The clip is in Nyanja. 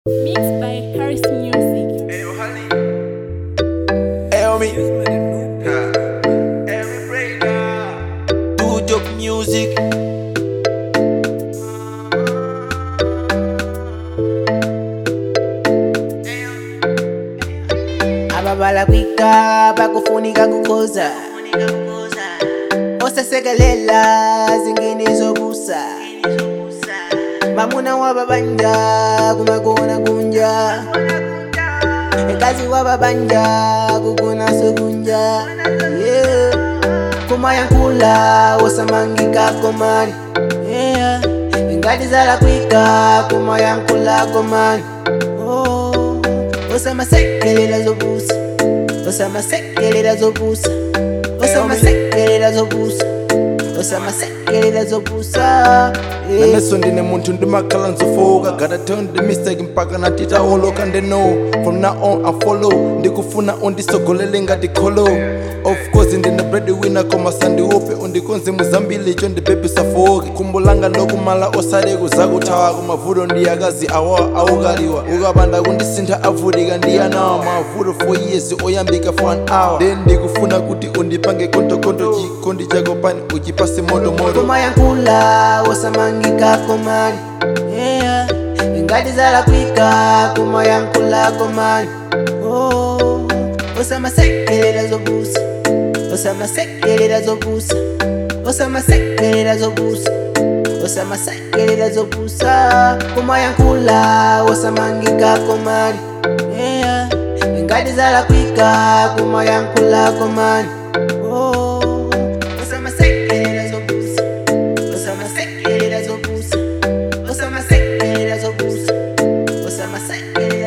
Mixed by Harris Music. Help me. Do job music. ababala kwika bakufunika kukhoza osesekelela zingine zobusa mamuna wababanja kumakona kunja ekazi wababanja kukona sokunja yeah. kumayankula osamangika komani yeah. ingati zala kwika kumayankula komani oh. osamasekelela zobusa osamasekelela zobusa osamasekelela zobusa osamasekelela zobusa yeah. naneso ndine munthu ndimakhala nzofoka gotta turn the mistake mpaka natitaoloka ndeno from now on i follow ndikufuna undisogolele ngati kholo of course ndine breadwinner koma sandiope undikonze muzambili cho ndipepisafoke kumbulanga lokumala osale kuzakuthawa kumavuto ndiyakazi awa awukaliwa ukapanda kundisintha avutika ndiyanawa mavuto for years oyambika for an hour then ndikufuna kuti undipange kontokonto chikondi chako pani uchipase motomoto kumayankula osamangika komani yeah. ingati zala kwika kumayankula komani oh. osamasekelela zobusa osamasekelela zobusa osamasekelela zobusa osamasekelela zobusa kumayankula osamangika komani yeah. ingati zala kwika kumayankula komani oh. osamasekelela zobusa osamasekelela zobusa osamasekelela zobusa osamasekelela